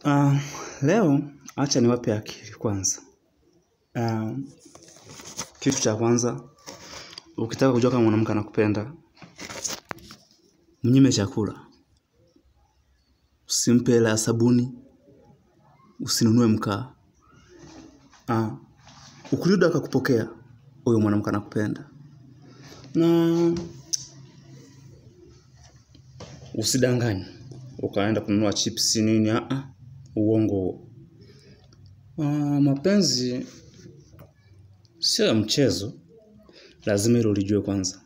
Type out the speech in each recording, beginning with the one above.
Uh, leo acha niwape akili kwanza. Uh, kitu cha kwanza ukitaka kujua kama mwanamke anakupenda mnyime chakula. Usimpe hela ya sabuni, usinunue mkaa. Uh, ukirudi akakupokea huyo mwanamke anakupenda. Na usidanganye. Ukaenda kununua chips nini a a uongo. Uh, mapenzi sio ya mchezo. Lazima hilo ulijue kwanza.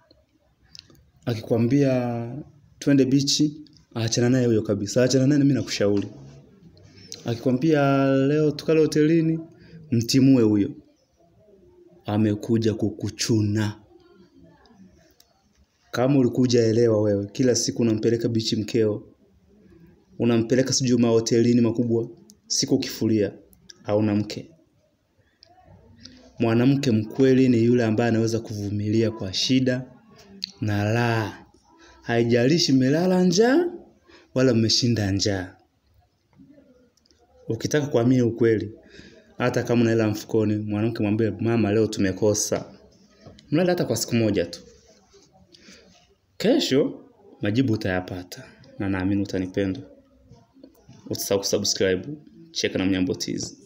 Akikwambia twende bichi, achana naye huyo kabisa. Achana naye mimi nakushauri. Akikwambia leo tukale hotelini, mtimue huyo. Amekuja kukuchuna. Kama ulikuja elewa wewe, kila siku unampeleka bichi mkeo. Unampeleka sijui mahotelini makubwa, siku kifuria hauna mke. Mwanamke mkweli ni yule ambaye anaweza kuvumilia kwa shida na raha. Haijalishi mmelala njaa wala mmeshinda njaa. Ukitaka kuamini ukweli, hata kama una hela mfukoni, mwanamke mwambie mama leo tumekosa. Mlale hata kwa siku moja tu. Kesho majibu utayapata na naamini utanipenda. Usisahau kusubscribe. Cheka na Mnyambo Tizi.